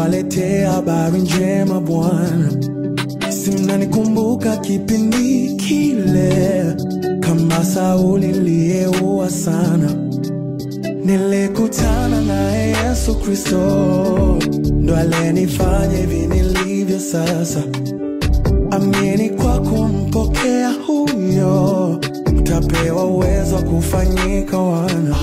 niwaletea habari njema Bwana. Si mnanikumbuka kipindi kile, kama Sauli niliyeua sana, nilikutana naye Yesu Kristo, ndo alenifanya hivi nilivyo sasa. Amini kwa kumpokea huyo, utapewa uwezo wa kufanyika wana.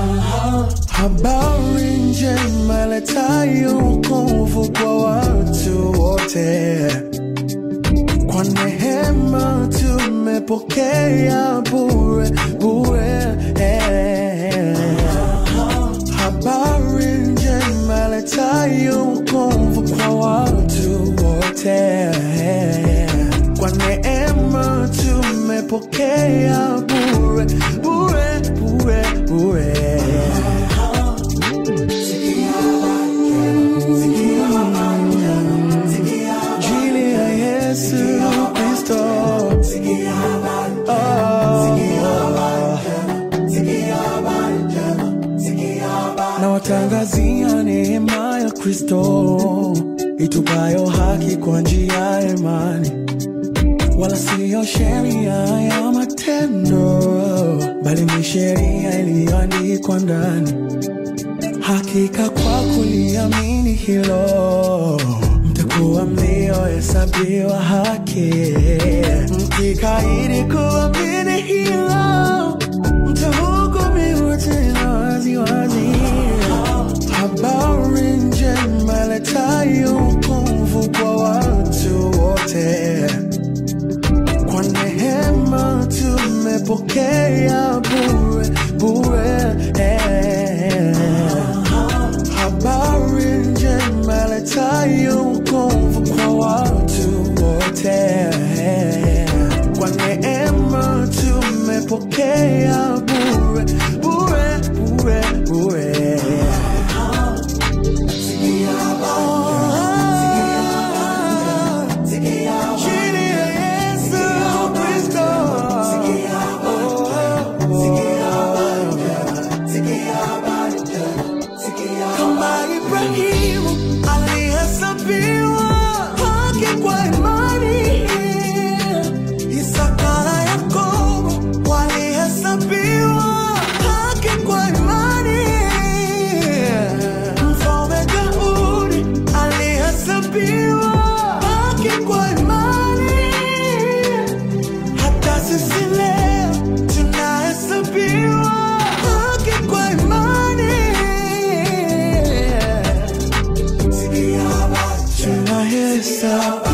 Habari njema iletayo wokovu kwa watu wote, kwa neema tumepokea bure bure. eh. Habari njema iletayo wokovu kwa watu wote, kwa neema tumepokea bure bure bure bure. Injili ya Yesu Kristo. Oh. Na watangazia neema ya Kristo itupayo haki kwa njia ya imani, wala siyo sheria ya matendo, bali ni sheria iliyoandikwa ndani Hakika kwa kuliamini hilo mtakuwa mliohesabiwa haki. Mkikaidi kuamini hilo mtahukumiwa tena waziwazi. Habari njema iletayo wokovu kwa watu wote, kwa neema tumepokea bure bure. eh. Habari njema iletayo wokovu kwa watu wote, kwa neema tumepokea bure bure bure bure. Chini ya Yesu Kristo. Kama Ibrahimu alihesabiwa haki kwa imani, Isaka na Yakobo walihesabiwa haki kwa imani, Mfalme Daudi alihesabiwa haki kwa imani, hata sisi leo tunahesabiwa haki kwa imani. Tunahesabiwa